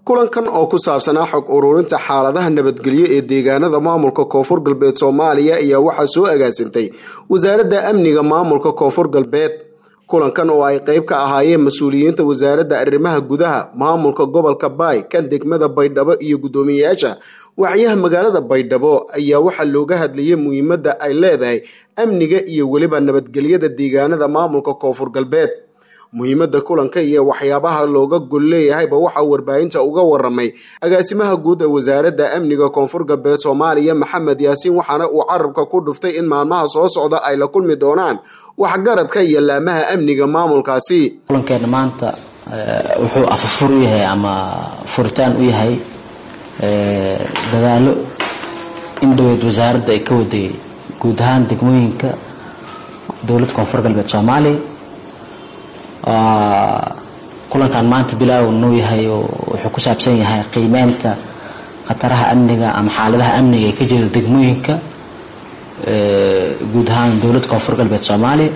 kulankan oo ku saabsanaa xog ururinta xaaladaha nabadgelyo ee deegaanada maamulka koonfur galbeed soomaaliya ayaa waxaa soo agaasintay wasaaradda amniga maamulka koonfur galbeed kulankan oo ay qeyb ka ahaayeen mas-uuliyiinta wasaaradda arrimaha gudaha maamulka gobolka baay kan degmada baydhabo iyo guddoomiyeyaasha wacyaha magaalada baydhabo ayaa waxaa looga hadlayay muhiimadda ay leedahay amniga iyo weliba nabadgelyada deegaanada maamulka koonfur galbeed muhiimadda kulanka iyo waxyaabaha looga gol leeyahayba waxaa warbaahinta uga waramay agaasimaha guud ee wasaaradda amniga koonfur galbeed soomaaliya maxamed yaasiin waxaana uu carabka ku dhuftay in maalmaha soo socda ay la kulmi doonaan waxgaradka iyo laamaha amniga maamulkaasi kulankeena maanta wuxuu afafur u yahay ama furitaan u yahay dadaalo in dhaweyd wasaaradda ay ka waday guud ahaan degmooyinka dowladda koonfur galbeed soomaaliya kulankan maanta bilaaw nuu yahay oo wuxuu ku saabsan yahay qiimeynta khataraha amniga ama xaaladaha amniga ee ka jira degmooyinka guud ahaan dowladda koonfur galbeed soomaaliya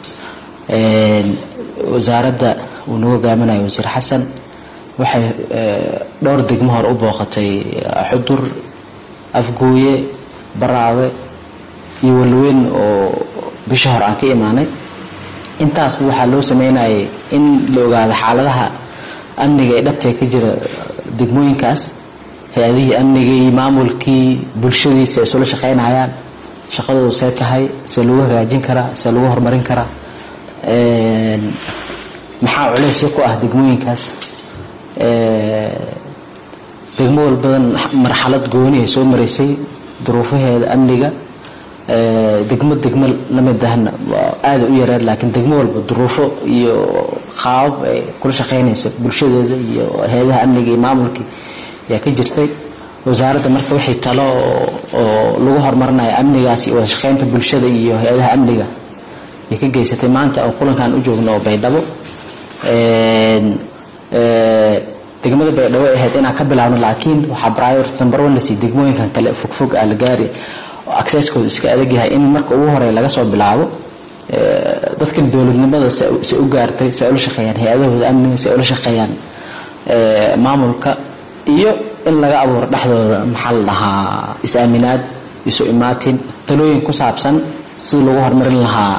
wasaaradda uu nagu hogaaminayo wasiir xasan waxay dhowr degmo hore u booqatay xudur afgooye baraawe iyo walweyn oo bishii hore aan ka imaanay intaasba waxaa loo sameynayay in la ogaado xaaladaha amniga ee dhabtee ka jira degmooyinkaas hay-adihii amniga iyo maamulkii bulshadiisa ay isula shaqeynayaan shaqadoodu see tahay see lagu hagaajin karaa see lagu horumarin karaa maxaa culeysya ku ah degmooyinkaas degmo walbadan marxalad gooni ay soo maraysay duruufaheeda amniga degmo degmo lamid ahna aada u yareed laakiin degmo walba duruufo iyo qaabab ay kula shaqeynaysa bulshadeeda iyo hay-adaha amniga iyo maamulkii ayaa ka jirtay wasaaradda marka waxay talo oo lagu horumarinayo amnigaas iyo wada shaqeynta bulshada iyo hay-adaha amniga ay ka geysatay maanta oo kulankan u joogno oo baydhabo degmada baydhabo ay ahayd inaan ka bilaabno laakiin waxaa priority number one lasii degmooyinkan kale fogfog ah la gaari accesskooda iska adag yahay in marka ugu horey laga soo bilaabo dadkan dowladnimada se u gaartay se ula shaqeeyaan hay-adahooda amniga se ula shaqeeyaan maamulka iyo in laga abuuro dhexdooda maxaa la dhahaa is-aaminaad isu imaatin talooyin ku saabsan sida lagu horumarin lahaa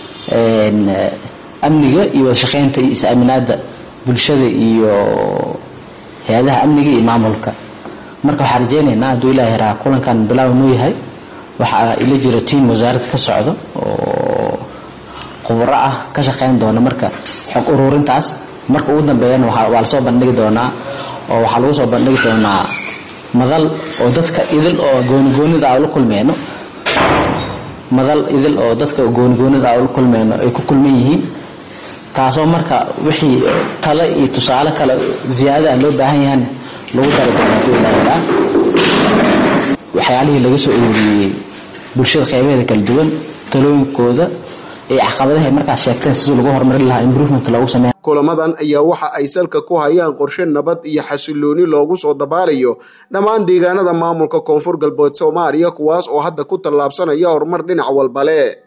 amniga iyo wada shaqeynta iyo is-aaminaadda bulshada iyo hay-adaha amniga iyo maamulka marka waxaan rajeynaynaa hadduu ilaah yaraa kulankan bilaaw nuu yahay waxaa ila jira tiam wasaaradda ka socdo oo khubro ah ka shaqeyn doona marka xog ururintaas marka ugu dambeeyana waa lasoo bandhigi doonaa oo waxaa lagu soo bandhigi doonaa madal oo dadka idil oo goonigoonida a ula kulmeyno madal idil oo dadka goonigoonida a ula kulmeyno ay ku kulman yihiin taasoo marka wixii tale iyo tusaale kale ziyaadaha loo baahan yahan lagu dari doona hadduu ilaa yaraa waxyaalihii laga soo ururiyey bulshada qeybaheeda kala duwan talooyinkooda iyo caqabadahay markaas sheegteen sidii lagu horumarin lahaa improvement loogu sameeya kulamadan ayaa waxa ay salka ku hayaan qorshe nabad iyo xasilooni loogu soo dabaalayo dhammaan deegaanada maamulka koonfur galbeed soomaaliya kuwaas oo hadda ku tallaabsanaya horumar dhinac walba leh